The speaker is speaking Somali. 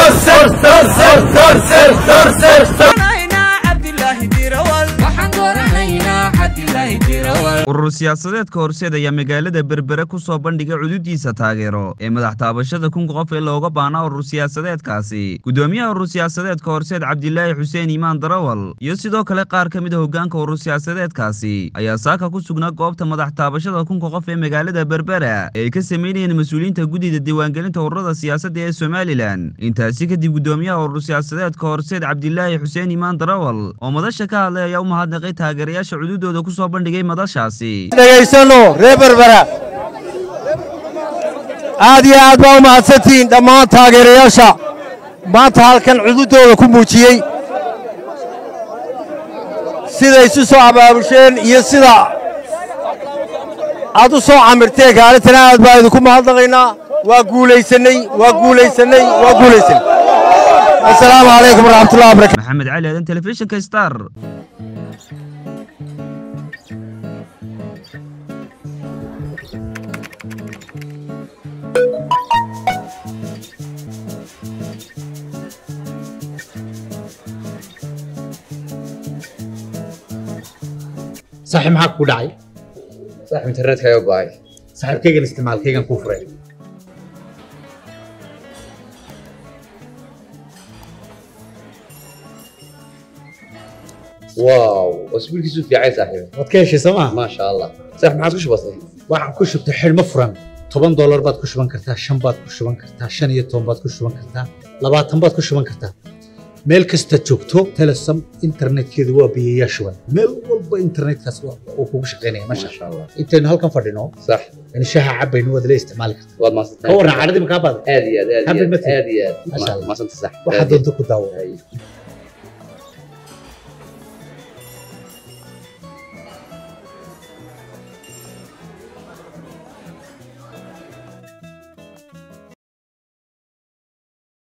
urur siyaasadeedka horseed ayaa magaalada berbere ku soo bandhigay cududiisa taageero ee madax taabashada kun qof ee looga baanaa urur siyaasadeedkaasi gudoomiyaha urur siyaasadeedka horseed cabdilaahi xuseen iimaan darawal iyo sidoo kale qaar ka mid a hoggaanka urur siyaasadeedkaasi ayaa saaka ku sugnaa goobta madax taabashada kunka qof ee magaalada berbera ee ay ka samaynayeen mas-uuliyiinta guddida diiwaangelinta ururada siyaasadda ee somalilan intaasi kadib gudoomiyaha urur siyaasadeedka horseed cabdilaahi xuseen iimaan darawal oo madasha ka hadlay ayaa u mahadnaqay taageerayaasha cududooda ku soo bandhigay madashaasi dhegaysano reer berbera aad iyo aad baa u mahadsantihiin dhammaan taageerayaasha maanta halkan cududooda ku muujiyey siday isu soo abaabusheen iyo sida aad u soo camirteen kaalintana aad baa idinku mahadnaqaynaa waa guulaysannay waa guulaysannay waa guulaysanay assalaamu calaykum waraxmatullahi wabarakatu maxamed cali aadan telefishinka star saaxiib maxaa ku dhacay saaxib internetka ayaa go'ay saaxiibkaygan isticmaalkaygan kuu furay waaw wasbiilkiisu fiicay saaxiib waad ka heshay soo maa maasha allah saaxib maxaad ku shubatay waxaan ku shubtay xidhmo furan toban doolar baad ku shuban kartaa shan baad ku shuban kartaa shan iyo toban baad ku shuban kartaa labaatan baad ku shuban kartaa meel kasta joogto telesom internetkeedu waa biyayaa shuban meel walba internetkaas uu kugu shaqaynaya masha maasha allah intaynu halkan fadhino sax in shaha cabaynu waad la isticmaali kartaa waad ka maasantahay warran cadhadii makaa baada aad iyo aad aad iyo Happy aad birthday. aad iyo aad Maasha Allah. maasanta sax waxaad doonto ku daawo Ay.